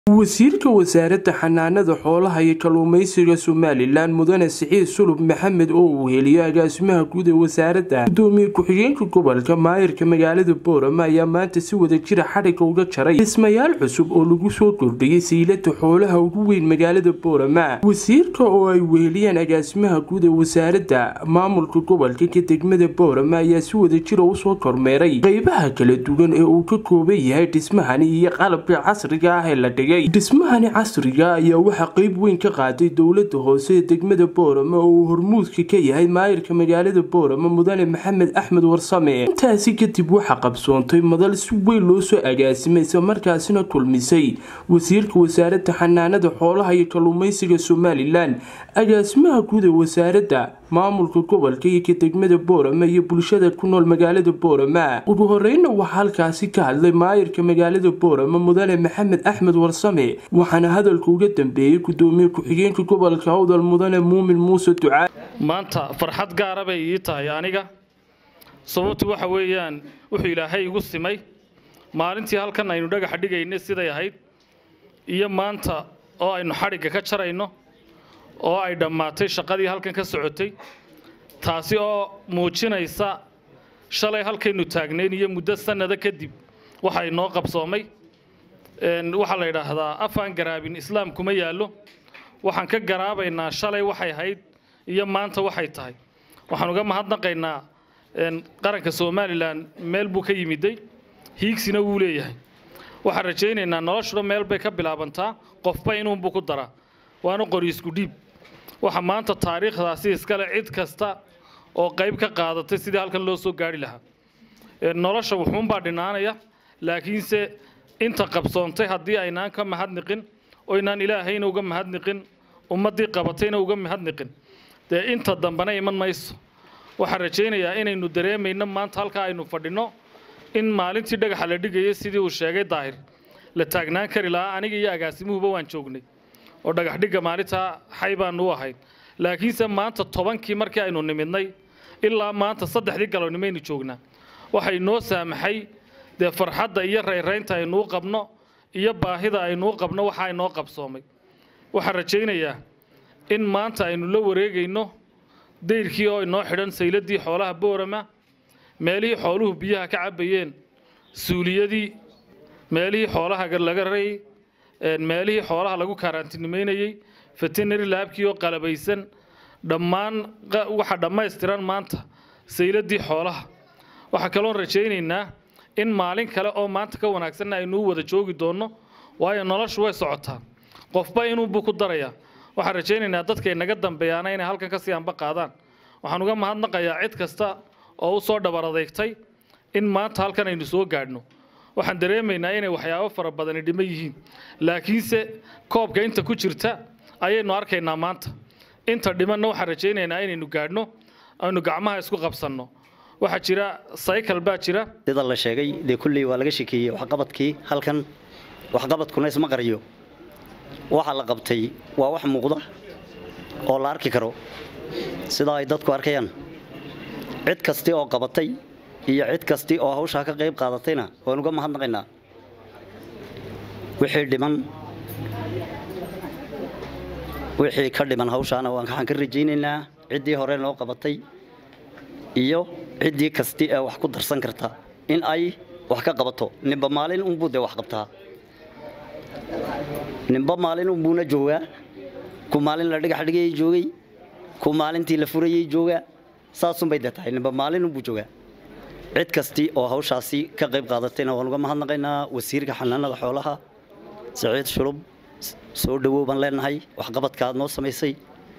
wasiirka wasaaradda xanaanada xoolaha iyo kalluumeysiga somalilan mudane siciid sulub maxamed oo uu heliyo agaasimaha guud ee wasaaradda gudoomiye ku-xigeenka gobolka maayirka magaalada boorama ayaa maanta si wada jira xadhigga uga jaray dhismayaal cusub oo lagu soo kordhiyay saylada xoolaha ugu weyn magaalada boorama wasiirka oo ay weheliyeen agaasimaha guud ee wasaaradda maamulka gobolka ka degmada boorama ayaa si wada jira usoo kormeeray qeybaha kala duwan ee uu ka kooban yahay dhismahani iyo qalabka casriga ah ee la dhigay dhismahani casriga ayaa waxaa qeyb weyn ka qaaday dowlada hoose ee degmada boorama oo uu hormuudka ka yahay maayirka magaalada boorama mudane maxamed axmed warsame intaasi kadib waxaa qabsoontay madal si weyn loo soo agaasimay isla markaasina kulmisay wasiirka wasaaradda xanaanada xoolaha iyo kalluumeysiga somalilan agaasimaha guud ee wasaaradda maamulka gobolka iyo ka degmada boorama iyo bulshada ku nool magaalada boorama ugu horeyna waxaa halkaasi ka hadlay maayirka magaalada boorama mudane maxamed axmed warsame waxaana hadalka uga dambeeyey gudoomiye ku-xigeenka gobolka awdal mudane muumin muuse ducaa maanta farxad gaara bay ii tahay aniga sababtu waxa weeyaan wuxuu ilaahay igu simay maalintii halkan aynu dhagaxa dhigaynay siday ahayd iyo maanta oo aynu xadhigga ka jarayno oo ay dhammaatay shaqadii halkan ka socotay taasi oo muujinaysa shalay halkaynu taagnayn iyo muddo sannada kadib waxa inoo qabsoomay waxaa la yidhaahdaa afaan garaabin islaam kuma yaallo waxaan ka garaabaynaa shalay waxay ahayd iyo maanta waxay tahay waxaan uga mahadnaqaynaa qaranka somalilan meel buu ka yimiday hiigsina wuu leeyahay waxaan rajaynaynaa noloshuna meel bay ka bilaabantaa qofba inuunbuu ku daraa waana qori isku dhiib waxa maanta taariikhdaasi iskale cid kasta oo qayb ka qaadatay sidii halkan loo soo gaari lahaa nolosha wuxuunbaa dhinaanaya laakiinse inta qabsoontay haddii aynaan ka mahadniqin oynaan ilaahayna uga mahadniqin ummaddii qabatayna uga mahadniqin dee inta dambena iman mayso waxaan rajaynayaa inaynu dareemayno maanta halkaa aynu fadhinno in maalintii dhagaxa la dhigayay sidii uu sheegay daahir la taagnaan kari lahaa aniga iyo agaasimuhuba waan joognay oo dhagax dhigga maalintaa xay baanu u ahayd laakiinse maanta tobankii markii aynu nimidnay ilaa maanta saddexdii galownimaynu joognaa waxay noo saamaxay dee farxadda iyo rayraynta aynuu qabno iyo baahida aynuu qabno waxaa inoo qabsoomay waxaan rajaynayaa in maanta aynu la wareegayno dayrkii oo inoo xidhan sayladii xoolaha boorama meelihii xooluhu biyaha ka cabbayeen suuliyadii meelihii xoolaha laga rayay meelihii xoolaha lagu kaaraantinimeynayey veterinary laabkii oo qalabaysan dhammaan waxa dhammaystiran maanta sayladii xoolaha waxaa kaloon rajaynaynaa in maalin kale oo maanta ka wanaagsanna aynuu wada joogi doonno waayo noloshu way socotaa qofba inuunbuu ku darayaa waxaan rajaynaynaa dadkay naga dambeeyaana inay halkan kasii anba qaadaan waxaan uga mahadnaqayaa cid kasta oo u soo dhabar adeegtay in maanta halkan aynu soo gaadhno waxaan dareemaynaa inay waxyaabo fara badani dhiman yihiin laakiinse koobka inta ku jirta ayaynu arkaynaa maanta inta dhimanna waxaan rajaynaynaa inaynu gaadhno aynu gacmaha isku qabsanno waxaa jira cycle baa jira sida la sheegay dee kulley waa laga shekeeyey waxqabadkii halkan waxqabadkuna isma qariyo waxa la qabtay waa wax muuqda oo la arki karo sidaa ay dadku arkayaan cid kasti oo qabatay iyo cid kasti oo hawshaa ka qayb qaadatayna waan uga mahadnaqaynaa wixii dhiman wixii ka dhiman hawshaana waxaan ka rajaynaynaa ciddii hore noo qabatay iyo ciddii kasti ee wax ku darsan karta in ay wax ka qabato ninba maalin unbuu dee wax qabtaa ninba maalin unbuuna joogaa ku maalin la dhigax dhigayay joogay ku maalintii la furayay joogaa saasunbay dee tahay ninba maalin unbuu joogaa cid kasti oo hawshaasi ka qayb qaadatayna waan uga mahadnaqaynaa wasiirka xanaanada xoolaha saciid shulub soo dhowow baan leenahay waxqabadka aad noo samaysay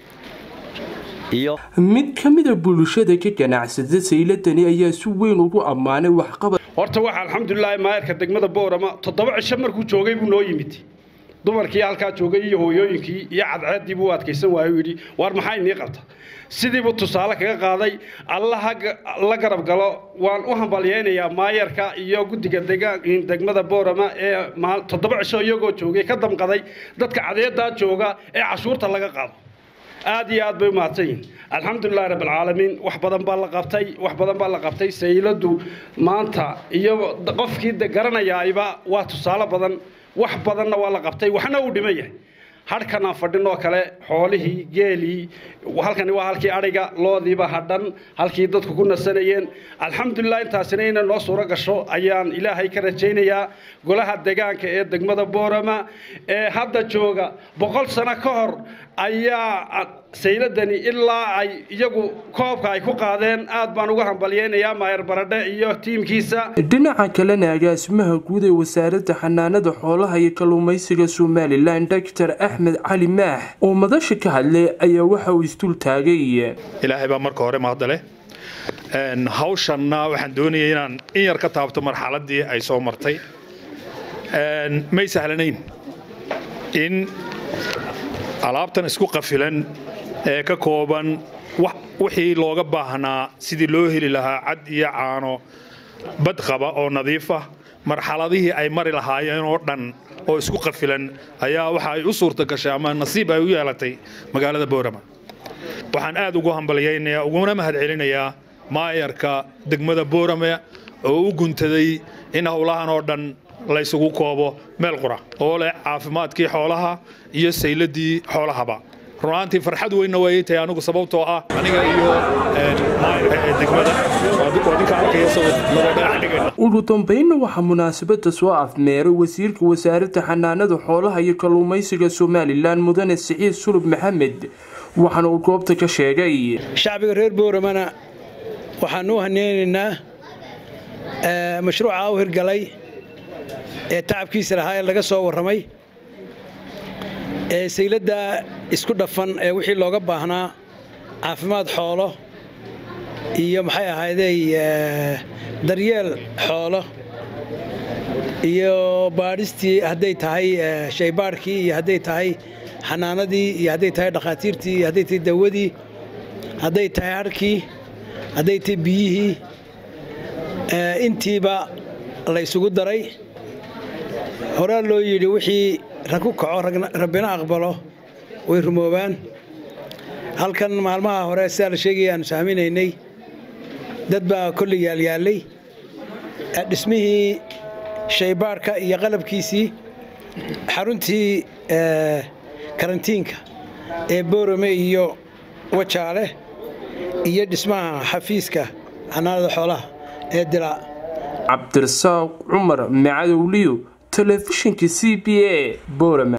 mid ka mida bulshada ka ganacsada sayladani ayaa si weyn ugu ammaanay waxqabad horta waxa alxamdulilaahi maayarka degmada boorama toddoba cisho markuu joogay buu noo yimid dumarkii halkaa joogay iyo hooyooyinkii iyo cadceeddii buu adkaysan waayo yidhi waar maxaa inii qabta sidiibuu tusaale kaga qaaday allaha la garab galo waan u hambalyaynayaa maayarka iyo guddiga degmada boorama ee toddoba cisho iyagoo joogay ka damqaday dadka cadeedaa jooga ee cashuurta laga qaado aad iyo aad bay u mahadsan yihin alxamdulilahi rabbilcaalamiin wax badan baa la qabtay wax badan baa la qabtay sayladu maanta iyo qofkii garanayaayba waa tusaale badan wax badanna waa la qabtay waxna uu dhiman yahay hadhkan aan fadhinoo kale xoolihii geelii halkani waa halkii adhiga loodiiba hadhan halkii dadku ku nasanayeen alxamdulilah intaasina inay noo suuro gasho ayaan ilaahay ka rajaynayaa golaha degaanka ee degmada boorama ee hadda jooga boqol sano ka hor ayaa sayladani ilaa ay iyagu koobka ay ku qaadeen aad baan uga hambalyeynayaa maayar baradhe iyo tiimkiisa dhinaca kalena agaasimaha guud ee wasaaradda xanaanada xoolaha iyo kalluumaysiga somalilan doctor axmed cali maax oo madasha ka hadlay ayaa waxa uu isdul taagay ilaahay baa marka hore mahadale hawshanna waxaan doonayay inaan in yar ka taabto marxaladii ay soo martay may sahlanayn in alaabtan isku qafilan ee ka kooban wixii looga baahnaa sidii loo heli lahaa cad iyo caano bad qaba oo nadiifa marxaladihii ay mari lahaayeen oo dhan oo isku qafilan ayaa waxa ay u suurta gashay ama nasiib ay u yeelatay magaalada boorama waxaan aad ugu hambalyaynayaa uguna mahadcelinayaa maayarka degmada boorame oo u guntaday in howlahan oo dhan laysugu koobo meel qura oo leh caafimaadkii xoolaha iyo sayladii xoolahaba runaantii farxad weynna way tahay anigu sababtoo ah aniga iyo degmada ninka arkaya ugu dambeynna waxaa munaasabada soo afmeeray wasiirka wasaaradda xanaanada xoolaha iyo kalluumaysiga somalilan mudane siciid sulub maxamed waxaana uu goobta ka sheegay shacbiga reer booramana waxaan u haneynaynaa mashruuca u hirgalay ee tacabkiisa lahaa ee laga soo warramay ee sayladda isku dhafan ee wixii looga baahnaa caafimaad xoolo iyo maxay ahaydey daryeel xoolo iyo baadhistii hadday tahay shaybaadhkii iyo hadday tahay xanaanadii iyo hadday tahay dhakhaatiirtii iyo hadday tahay dawadii hadday tahay harhkii hadday tahay biyihii intiiba la ysugu daray horaa loo yidhi wixii rag ku kaco rabbina aqbalo way rumoobaan halkan maalmaha hore sidaa la sheegaya aanu sahminaynay dad baa kolley yaalyaallay dhismihii shaybaadhka iyo qalabkiisii xaruntii karantiinka ee boorame iyo wajaale iyo dhismaha xafiiska xanaanada xoolaha ee dilaa cabdirasaaq cumar macadowliyo telefishinka c b a boorama